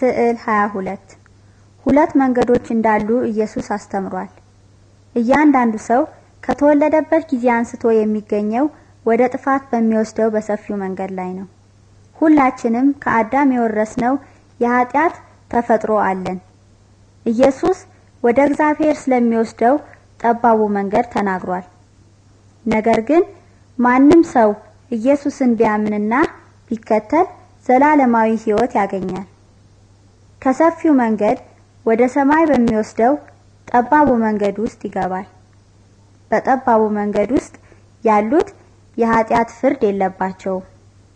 ስዕል 22 ሁለት መንገዶች እንዳሉ ኢየሱስ አስተምሯል። እያንዳንዱ ሰው ከተወለደበት ጊዜ አንስቶ የሚገኘው ወደ ጥፋት በሚወስደው በሰፊው መንገድ ላይ ነው። ሁላችንም ከአዳም የወረስነው የኃጢአት ተፈጥሮ አለን። ኢየሱስ ወደ እግዚአብሔር ስለሚወስደው ጠባቡ መንገድ ተናግሯል። ነገር ግን ማንም ሰው ኢየሱስን ቢያምንና ቢከተል ዘላለማዊ ሕይወት ያገኛል። ከሰፊው መንገድ ወደ ሰማይ በሚወስደው ጠባቡ መንገድ ውስጥ ይገባል። በጠባቡ መንገድ ውስጥ ያሉት የኃጢአት ፍርድ የለባቸውም።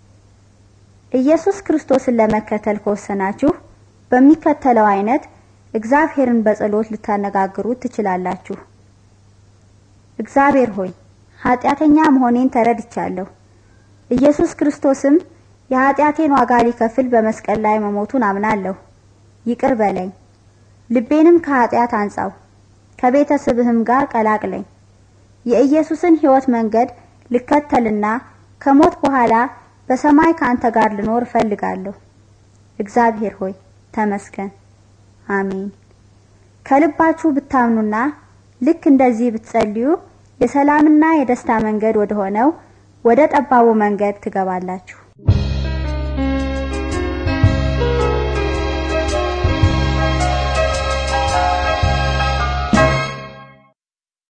ኢየሱስ ክርስቶስን ለመከተል ከወሰናችሁ በሚከተለው አይነት እግዚአብሔርን በጸሎት ልታነጋግሩት ትችላላችሁ። እግዚአብሔር ሆይ ኃጢአተኛ መሆኔን ተረድቻለሁ። ኢየሱስ ክርስቶስም የኃጢአቴን ዋጋ ሊከፍል በመስቀል ላይ መሞቱን አምናለሁ። ይቅር በለኝ፣ ልቤንም ከኃጢአት አንጻው፣ ከቤተሰብህም ጋር ቀላቅለኝ። የኢየሱስን ሕይወት መንገድ ልከተልና ከሞት በኋላ በሰማይ ከአንተ ጋር ልኖር እፈልጋለሁ። እግዚአብሔር ሆይ ተመስገን። አሜን። ከልባችሁ ብታምኑና ልክ እንደዚህ ብትጸልዩ የሰላምና የደስታ መንገድ ወደ ሆነው ወደ ጠባቡ መንገድ ትገባላችሁ።